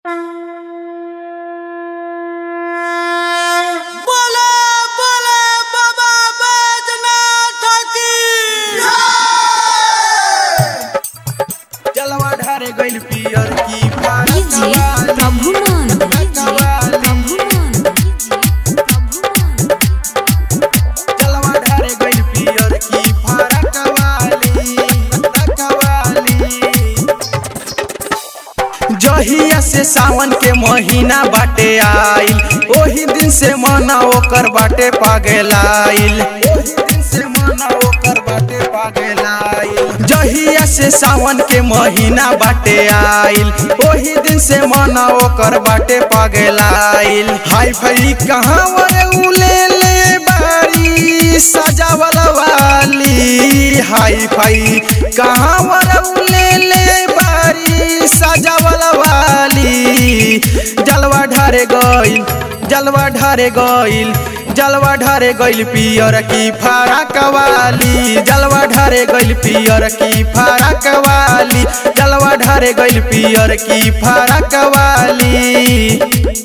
सावन के महीना बाटे आइल ओही दिन से मना ओकर बाटे पागलाइल ओही दिन से मना ओकर बाटे पागलाइल जहिया से सावन के महीना बाटे आइल ओही दिन से मना ओकर बाटे पागलाइल हाई फाई कहाँ वरे उले ले बारी सजावल वाली हाई फाई कहाँ वरे उले ले बारी सजावल वाली जलवा ढारे गइल जलवा ढारे गइल जलवा ढारे गइल पियर की फारक वाली जलवा ढारे गइल पियर की फारक वाली जलवा ढारे गइल पियर की फारक वाली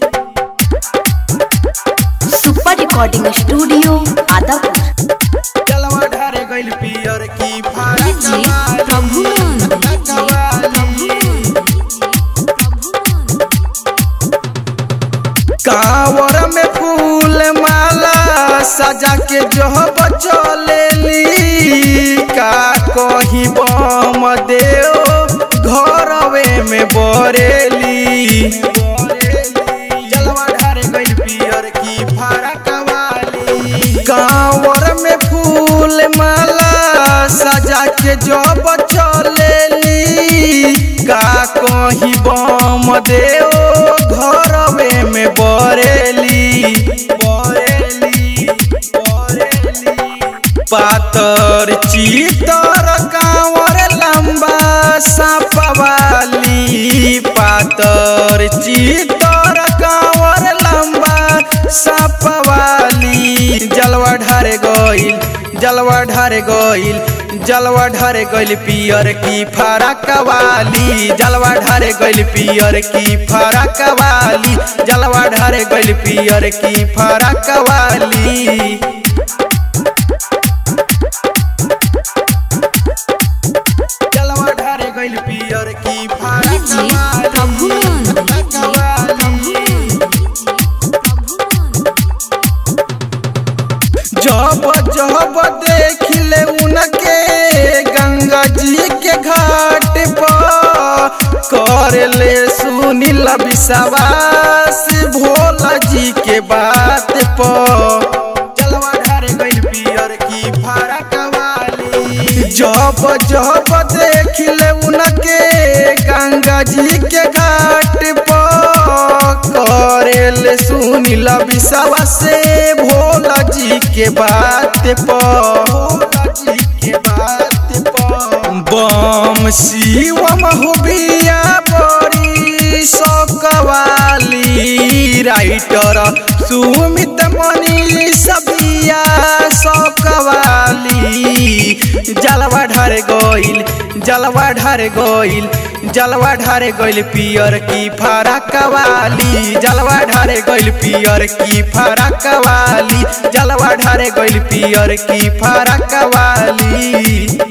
सुपर रिकॉर्डिंग स्टूडियो आदापुर जलवा ढारे गइल पियर की फारक जी, वाली प्रभु नंद, फारक वाली कांवर में फूल माला सजा के जो बचलेली का कही बम देओ घरवे में बरेली जलवा ढारे गइल पियर की फारक वाली कांवर में फूल माला सजा के जो बचलेली का कही बम देओ घरवे में बरेली बरेली बरेली पातर चितर कांवर लंबा सापवाली पातर चितर कांवर लंबा सापवाली जलवा ढारे गइल जलवा ढारे गइल जलवा ढारे गइल पियर की फरक वाली जलवा ढारे गइल पियर की फरक वाली जलवा ढारे गइल पियर की फरक वाली जलवा ढारे गइल पियर की फरक जी, वाली प्रभु नंद, फरक जी, वाली जब जब देख ले उनके गंगा जी के घाट पर कर ले सुनील विश्वास भोला जी के बात पर जलवा ढारे गइल पियर की फरक वाली जब जब देख ले उनके गंगा जी के घाट पर करेल सुनील विश्वास से भोला जी के बात पर भोला जी के बात पर बम शिवम हुबिया बड़ी सौकवाली राइटर सुमित मनी सबिया सौकवाली जलवा ढारे गइल जलवा ढारे गइल जलवा ढारे गइल पियर की फरक वाली जलवा ढारे गइल पियर की फरक वाली जलवा ढारे गइल पियर की फरक वाली